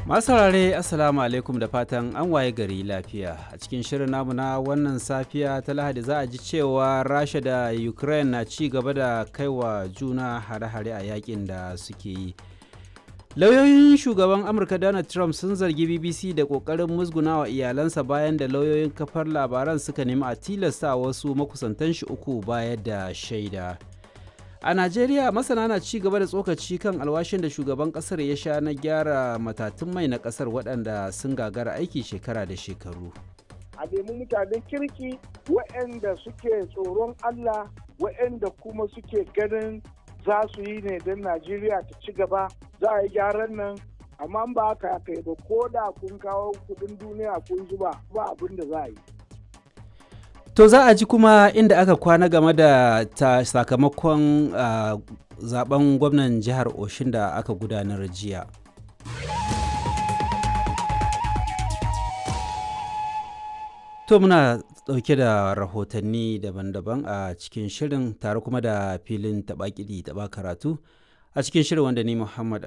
Masu saurare Assalamu alaikum da fatan an waye gari lafiya. A cikin shirin namu na wannan safiya ta Lahadi za a ji cewa Rasha da Ukraine na ci gaba da kaiwa juna hare-hare a yakin da suke yi. Lauyoyin shugaban Amurka Donald Trump sun zargi BBC da ƙoƙarin musgunawa iyalansa bayan da lauyoyin kafar labaran suka nemi a tilasta wasu makusantan shi uku bayar da shaida. A Najeriya masana na ci gaba da tsokaci kan alwashin da shugaban kasar ya sha na gyara matatun mai na kasar waɗanda sun gagara aiki shekara da shekaru. A nemi mutanen kirki waɗanda suke tsoron Allah waɗanda kuma suke ganin za su yi ne don Najeriya ta ci gaba za a yi gyaran nan amma ba haka kai ba ko da kun kawo kudin duniya kun zuba ba abin da za a yi. To za a ji kuma inda aka kwana game da ta sakamakon uh, zaben gwamnan jihar Oshin da aka gudanar jiya. To muna ɗauke da rahotanni daban-daban a cikin shirin tare kuma da filin taɓa kiɗi taɓa karatu a cikin shirin wanda ni Muhammad